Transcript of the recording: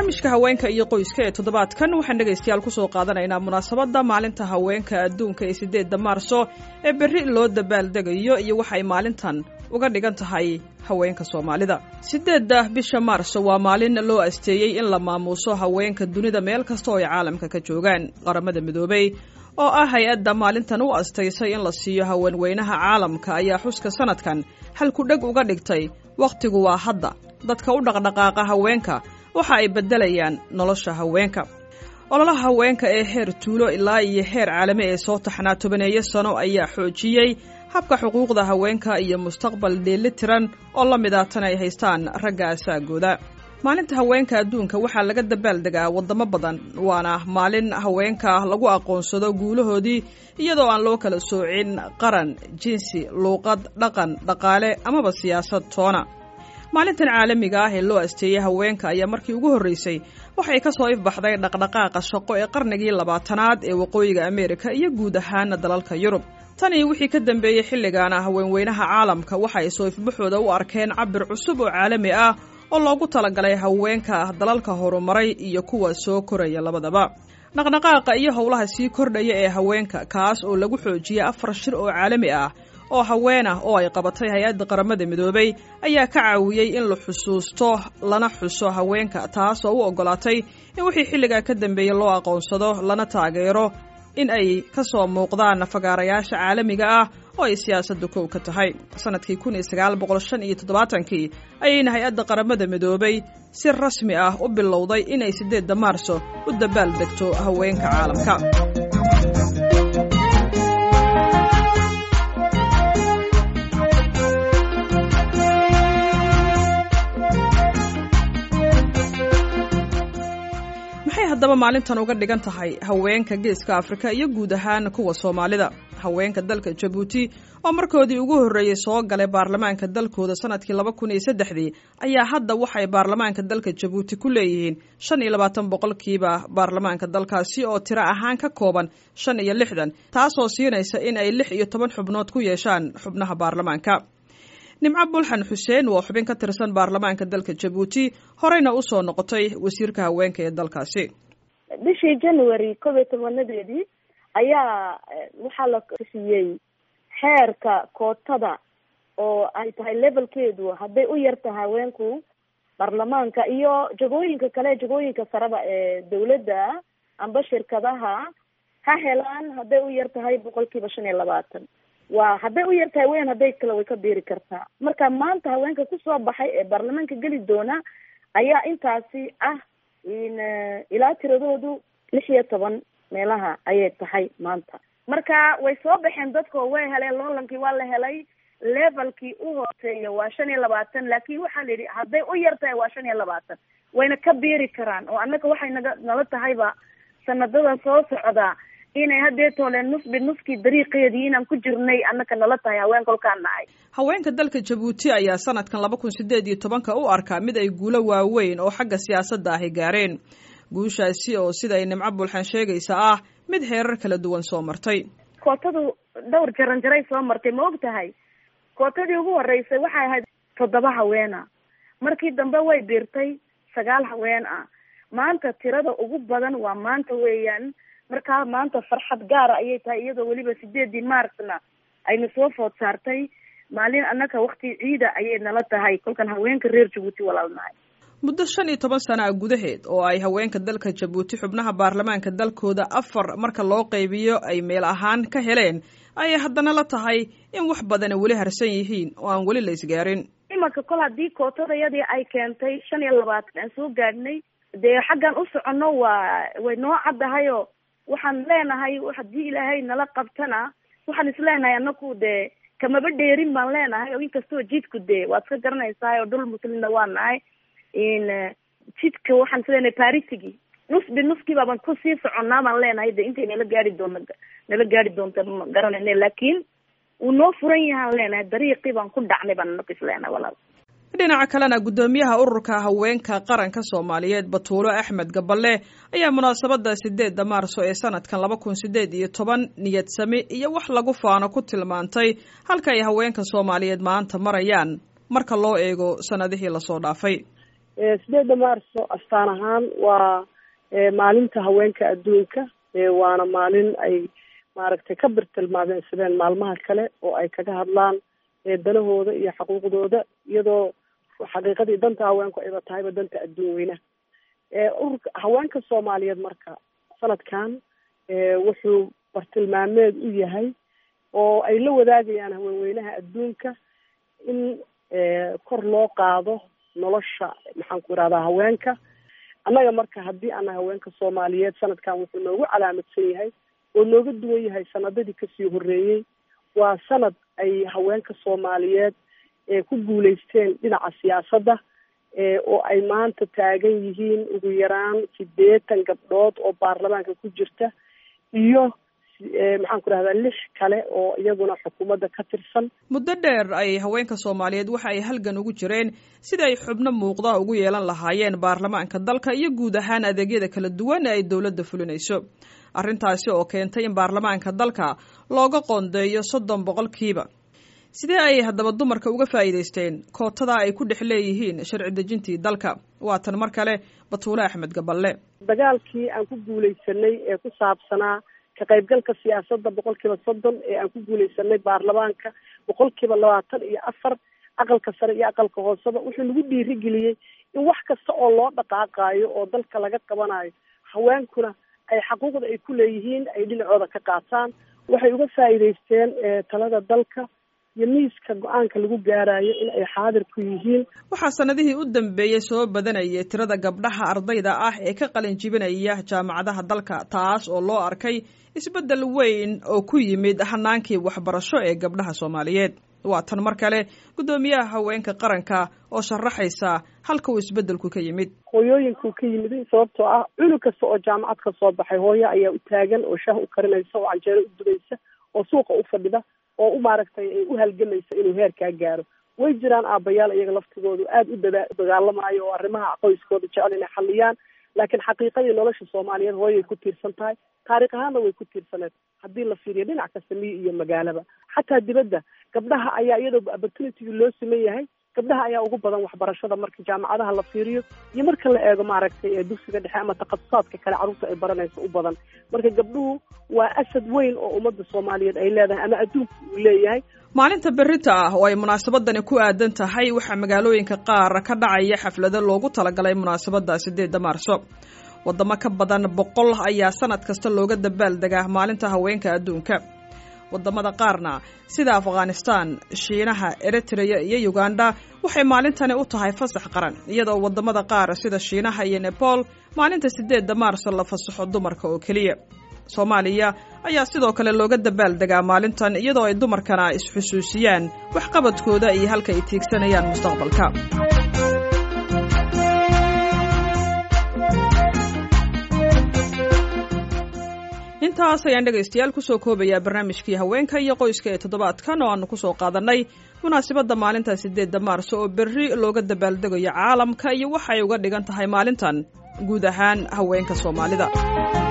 barnaamijka haweenka iyo qoyska ee toddobaadkan waxaan dhegaystayaal kusoo qaadanaynaa munaasabadda maalinta haweenka adduunka ee siddeedda maarso ee berri loo dabaaldegayo iyo waxay maalintan uga dhigan tahay haweenka soomaalida siddeedda bisha maarso waa maalin loo asteeyey in la maamuuso haweenka dunida meel kasta oo ay caalamka ka joogaan qaramada midoobey oo ah hay-adda maalintan u astaysay in la siiyo haweenweynaha caalamka ayaa xuska sanadkan halkudheg uga dhigtay wakhtigu waa hadda dadka u dhaqdhaqaaqa haweenka waxa ay beddelayaan nolosha haweenka ololaha haweenka ee heer tuulo ilaa iyo heer caalami ee soo taxnaa tobaneeyo sano ayaa xoojiyey habka xuquuqda haweenka iyo mustaqbal dheeli tiran oo la mid ah tan ay haystaan ragga asaagooda maalinta haweenka adduunka waxaa laga dabaaldegaa waddamo badan waana maalin haweenka lagu aqoonsado guulahoodii iyadoo aan loo kala soocin qaran jinsi luuqad dhaqan dhaqaale amaba siyaasad toona maalintan caalamiga ah ee loo asteeyey haweenka ayaa markii ugu horreysay waxay ka soo ifbaxday dhaqdhaqaaqa shaqo ee qarnigii labaatanaad ee waqooyiga ameerika iyo guud ahaana dalalka yurub tan iyo wixii ka dambeeyey xilligaana haweenweynaha caalamka waxa ay soo ifbaxooda u arkeen cabir cusub oo caalami ah oo loogu talagalay haweenka dalalka horumaray iyo kuwa soo koraya labadaba dhaqdhaqaaqa iyo howlaha sii kordhaya ee haweenka kaas oo lagu xoojiyey afar shir oo caalami ah oo haween ah oo ay qabatay hay-adda qaramada midoobay ayaa ka caawiyey in la xusuusto lana xuso haweenka taas oo u oggolaatay in wixii xilligaa ka dambeeyey loo aqoonsado lana taageero in ay ka soo muuqdaan fagaarayaasha caalamiga ah oo ay siyaasadda kow ka tahay sanadkii kun iyo sagaal boqol shan iyo toddobaatankii ayayna hay-adda qaramada midoobay si rasmi ah u bilowday inay siddeedda maarso u dabaal degto haweenka caalamka maxay haddaba maalintan uga dhigan tahay haweenka geeska afrika iyo guud ahaan kuwa soomaalida haweenka dalka jabuuti oo markoodii ugu horreeyey soo galay baarlamaanka dalkooda sanadkii laba kun iyo saddexdii ayaa hadda waxay baarlamaanka dalka jabuuti ku leeyihiin shan iyo labaatan boqolkiiba baarlamaanka dalkaasi oo tiro ahaan ka kooban shan iyo lixdan taasoo siinaysa in ay lix iyo toban xubnood ku yeeshaan xubnaha baarlamaanka nimco bulxan xuseen waa xubin ka tirsan baarlamaanka dalka jabuuti horeyna usoo noqotay wasiirka haweenka ee dalkaasi bishii january kob iyo tobanadeedii ayaa waxaa la siiyey xeerka kootada oo ay tahay levelkeedu hadday u yartahay haweenku baarlamaanka iyo jagooyinka kale jagooyinka sareba ee dawladda amba shirkadaha ha helaan hadday u yar tahay boqol kiiba shan iyo labaatan waa hadday u yartahay weyn hadday kale way ka biiri kartaa marka maanta haweenka kusoo baxay ee baarlamaanka geli doona ayaa intaasi ah ilaa tiradoodu lix iyo toban meelaha ayay tahay maanta marka way soo baxeen dadko way heleen loolankii waa la helay levelkii u hooseeya waa shan iyo labaatan laakin waxaa la yidhi hadday u yar tahay waa shan iyo labaatan wayna ka biiri karaan oo annaga waxay naga nala tahayba sanadada soo socda inay haddee tooleen nusbi nuskii dariiqeedii inaan ku jirnay annaka nala tahay haween kolkaan nahay haweenka dalka jabuuti ayaa sanadkan laba kun sideed iyo tobanka u arkaa mid ay guulo waaweyn oo xagga siyaasadda ahy gaareen guushaasi oo sida ay nimco bulxan sheegaysa ah mid heerar kala duwan soo martay kootadu dhowr jaran jaray soo martay ma og tahay kootadii ugu horeysay waxay ahayd toddoba haweena markii dambe way biirtay sagaal haween ah maanta tirada ugu badan waa maanta weeyaan markaa maanta farxad gaara ayay tahay iyadoo weliba sideedii maarcna ayna soo food saartay maalin annaka wakti ciida ayay nala tahay kolkan haweenka reer jabuuti walaalnahay muddo shan iyo toban sana a gudaheed oo ay haweenka dalka jabuuti xubnaha baarlamaanka dalkooda afar marka loo qaybiyo ay meel ahaan ka heleen ayay haddana la tahay in wax badana weli harsan yihiin oo aan weli la isgaarin imanka kol haddii kootadayadii ay keentay shan iyo labaatan aan soo gaadhnay dee xaggan u soconno waa way noo caddahayo waxaan leenahay haddii ilaahay nala qabtana waxaan isleenahay anaku dee kamaba dheerin baan leenahay oo inkastoo jidku dee waad iska garanaysaa oo dhul muslimna waa nahay in jidka waxaan isleenahay baritigi nusbi nuskii baaban kusii soconnaa baan leenahay de intay nala gaari doona nala gaari doonta ma garanayne laakiin wuu noo furan yahaan leenahay dariiqii baan ku dhacnay baan anaku isleenahay walaal dhinaca kalena guddoomiyaha ururka haweenka qaranka soomaaliyeed batuulo axmed gaballe ayaa munaasabadda sideedda maarso ee sanadkan laba kun sideed iyo toban niyad sami iyo wax lagu faano ku tilmaantay halka ay haweenka soomaaliyeed maanta marayaan marka loo eego sannadihii lasoo dhaafay sideedda maarso astaan ahaan waa maalinta haweenka adduunka waana maalin ay maaragtay ka birtilmaameysadeen maalmaha kale oo ay kaga hadlaan danahooda iyo xuquuqdooda iyadoo xaqiiqadii danta haweenku ayba tahayba danta adduun weynaha ururka haweenka soomaaliyeed marka sanadkan wuxuu bartilmaameed u yahay oo ay la wadaagayaan haweenweynaha adduunka in kor loo qaado nolosha maxaan ku irahdaa haweenka annaga marka haddii ana haweenka soomaaliyeed sanadkan wuxuu noogu calaamadsan yahay oo nooga duwan yahay sanadadii kasii horeeyey waa sanad ay haweenka soomaaliyeed ku guuleysteen dhinaca siyaasadda oo ay maanta taagan yihiin ugu yaraan sideetan gabdhood oo baarlamaanka ku jirta iyo maxaan ku rahdaa lix kale oo iyaguna xukuumadda ka tirsan muddo dheer ay haweenka soomaaliyeed waxa ay halgan ugu jireen sida ay xubno muuqda ugu yeelan lahaayeen baarlamaanka dalka iyo guud ahaan adeegyada kala duwan ee ay dowladda fulinayso arrintaasi oo keentay in baarlamaanka dalka looga qoondeeyo soddon boqolkiiba sidee ay haddaba dumarka uga faa'iidaysteen kootada ay ku dhex leeyihiin sharci dejintii dalka waa tan mar kale batuule axmed gaballe dagaalkii aan ku guuleysanay ee ku saabsanaa ka qaybgalka siyaasadda boqol kiiba soddon ee aan ku guuleysanay baarlamaanka boqol kiiba labaatan iyo afar aqalka sare iyo aqalka hooseba wuxuu nagu dhiirigeliyey in wax kasta oo loo dhaqaaqaayo oo dalka laga qabanayo haweenkuna ay xaquuqda ay ku leeyihiin ay dhinacooda ka qaataan waxay uga faa'iidaysteen talada dalka iyo miiska go-aanka lagu gaarayo in ay xaadir ku yihiin waxaa sanadihii u dambeeyey soo badanayay tirada gabdhaha ardayda ah ee ka qalin jibinaya jaamacadaha dalka taas oo loo arkay isbeddel weyn oo ku yimid hanaankii waxbarasho ee gabdhaha soomaaliyeed waa tan mar kale guddoomiyaha haweenka qaranka oo sharaxaysa halka uu isbeddelku ka yimid hooyooyinkuu ka yimid sababtoo ah cunug kasta oo jaamacad ka soo baxay hooyo ayaa u taagan oo shaah u karinaysa oo canjeero u dubaysa oo suuqa u fadhida oo u maaragtay ay u halgamaysa inuu heerkaa gaaro way jiraan aabbayaal iyaga laftigoodu aada u dada dagaalamayo oo arrimaha qoyskooda jecel inay xaliyaan laakiin xaqiiqadii nolosha soomaaliyeed hooyay ku tiirsan tahay taariikh ahaanna way ku tiirsaneed haddii la fiiriyo dhinac kasta miyi iyo magaalaba xataa dibadda gabdhaha ayaa iyadoo opportunitygii loo siman yahay gabdhaha ayaa ugu badan waxbarashada marka jaamacadaha la fiiriyo iyo marka la eego maaragtay ee dugsiga dhexe ama takhasusaadka kale carruurta ay baranayso u badan marka gabdhuhu waa asad weyn oo ummadda soomaaliyeed ay leedahay ama adduunka uu leeyahay maalinta berita ah oo ay munaasabadani ku aadan tahay waxaa magaalooyinka qaar ka dhacaya xaflado loogu talagalay munaasabadda sideedda maarso waddamo ka badan boqol ayaa sanad kasta looga dabaaldegaa maalinta haweenka adduunka waddamada qaarna sida afghanistan shiinaha eritreya iyo uganda waxay maalintani u tahay fasax qaran iyadoo waddamada qaar sida shiinaha iyo nepal maalinta sideedda maarso la fasaxo dumarka oo keliya soomaaliya ayaa sidoo kale looga dabaaldegaa maalintan iyadoo ay dumarkana isxusuusiyaan waxqabadkooda iyo halka ay tiigsanayaan mustaqbalka intaas ayaan dhegaystayaal kusoo koobayaa barnaamijkii haweenka iyo qoyska ee toddobaadkan oo aanu kusoo qaadannay munaasabadda maalinta sideedda maarso oo berri looga dabaaldegayo caalamka iyo waxay uga dhigan tahay maalintan guud ahaan haweenka soomaalida